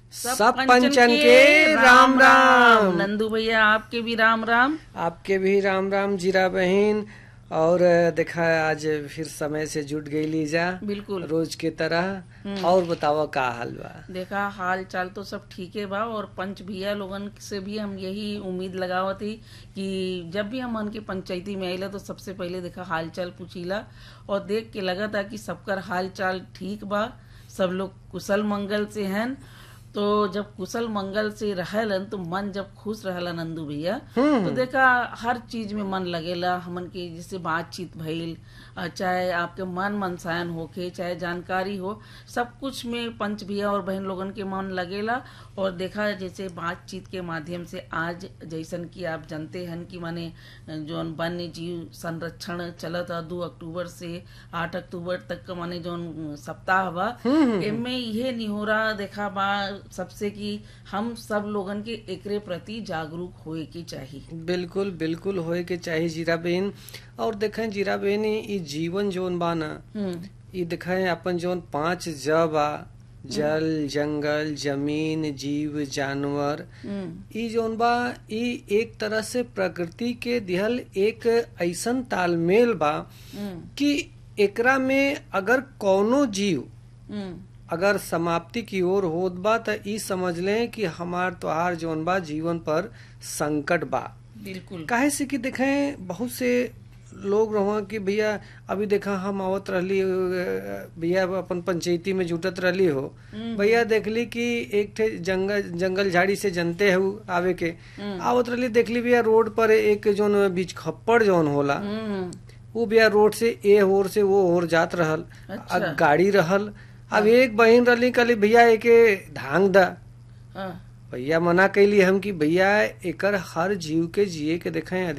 सब पंचन के राम राम नंदू भैया आपके भी राम राम आपके भी राम राम जीरा बहन और देखा आज फिर समय से जुट गई लीजा बिल्कुल रोज के तरह और बतावा का हाल बा देखा हाल चाल तो सब ठीक है बा और पंच भैया लोगन से भी हम यही उम्मीद लगावत ही कि जब भी हम उनके पंचायती में आइला तो सबसे पहले देखा हाल चाल पूछीला और देख के लगा था कि सबकर हाल चाल ठीक बा सब लोग कुशल मंगल से हैं तो जब कुशल मंगल से रहलन तो मन जब खुश रहला नंदू भैया तो देखा हर चीज में मन लगेला हमन के जैसे बातचीत भइल अ, चाहे आपके मन मनसायन होके चाहे जानकारी हो सब कुछ में पंच भैया और बहन लोगन के मन लगेला और देखा जैसे बातचीत के माध्यम से आज जैसन कि आप जानते हैं कि माने जौन वन्य जीव संरक्षण चलत है दो अक्टूबर से आठ अक्टूबर तक का माने जौन सप्ताह बा एमे इहे निहोरा देखा बा सबसे कि हम सब लोगन के एकरे प्रति जागरूक होए के चाहिए बिल्कुल बिल्कुल होए के चाहे जीरा बहन और देखें जीरा बहन ई जीवन जोन बा ना हम्म ई देखें अपन जोन पांच ज बा जल जंगल जमीन जीव जानवर हम्म ई जोन बा ई एक तरह से प्रकृति के दिहल एक ऐसन तालमेल बा हम्म कि एकरा में अगर कौनो जीव हम्म अगर समाप्ति की ओर होत बा त ई समझ लें कि हमार त्योहार जोन बा जीवन पर संकट बा बिल्कुल काहे से कि देखें बहुत से लोग रहो कि भैया अभी देखा हम आवत रहली अ, भैया अपन पंचायती में जुटत रहली हो भैया देखली कि एक ठे जंगल जंगल झाड़ी से जनते है आवे के आवत रहली देखली भैया रोड पर एक जोन बीच खप्पड़ जोन होला हम्म वो भैया रोड से ए होर से वो होर जात रहल अच्छा। अब गाड़ी रहल अब एक बहिन रहली कहली भैया एके धांग दा हाँ भैया मना कैली हम कि भैया एकर हर जीव के जिए के देखें